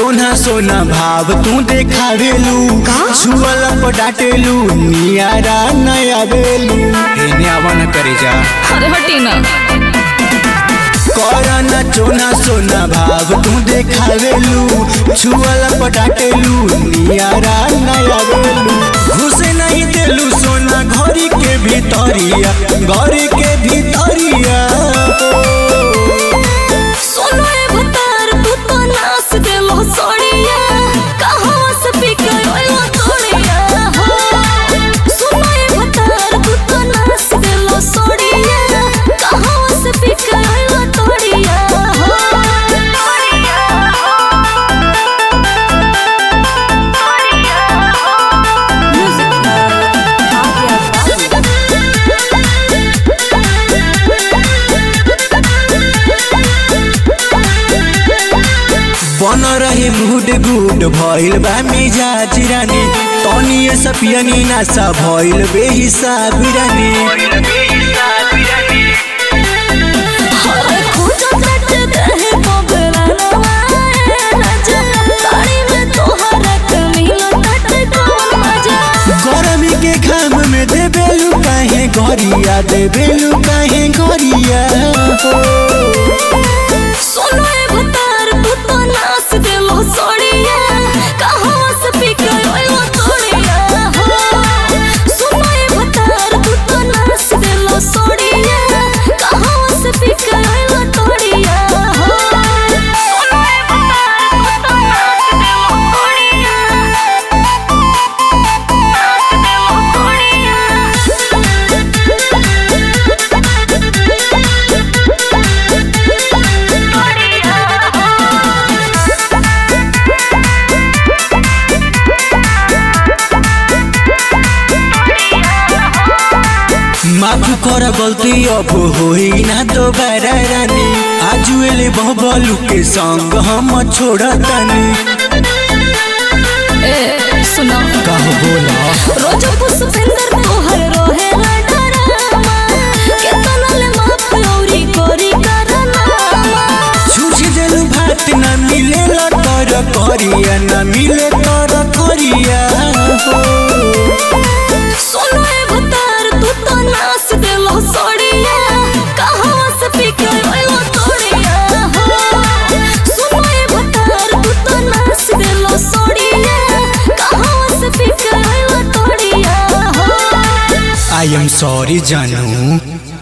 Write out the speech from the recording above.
चोना सोना भाव तू देखावेलू छुअल पटाटेलू नियारा नया बेलू एने आवन करे जा अरे हटी ना करना चोना सोना भाव तू देखावेलू छुअल पटाटेलू नियारा नया बेलू घुसे नहीं देलू सोना घरी के भीतरिया घरी के भीतरिया सोनो ए भतार तू तो नास देलो सोड़िया कहवा से पिके ओइलो तोड़िया हो सोनो ए भतार तू तो नास देलो सोड़िया कहवा से पिके ओइलो तोड़िया हो बन रहे गुड गुड भइल बा मिजाज रानी तनी सपियनी नासा भइल बेहिसाब रानी अरे खोजो रट रहे बबला नवाए राजा ताड़ी में तोहरा कमीलो टट कौन मजा गरमी के घाम में देबेलु काहे गरिया देबेलु काहे गरिया सोनो ए भतार तू तो नास देलो सोड़िया कहवा से पिके ओइलो तोड़िया हो सोनो ए भतार तू तो नास देलो सोड़िया कहवा से पिके ओइलो तोड़िया हो सोनो ए भतार तू तो नास देलो सोड़िया नास देलो माफ कर गलती अब होई ना दोबारा रानी आजु एले बबलू के संग हम छोड़तानी ए सुनो कहो बोला रोज पुष्पेंद्र तोहर रोहे ना डरामा केतना ले माफ औरी कोरी करनामा छूछ देलु भात न मिले तर करिया न मिले तर करिया सोनो ए भतार तू तो नास देलो सोड़िया कहवा से पिके ओइलो तोड़िया हो सोनो ए भतार तू तो नास देलो सोड़िया कहवा से पिके ओइलो तोड़िया हो आई एम सॉरी जानू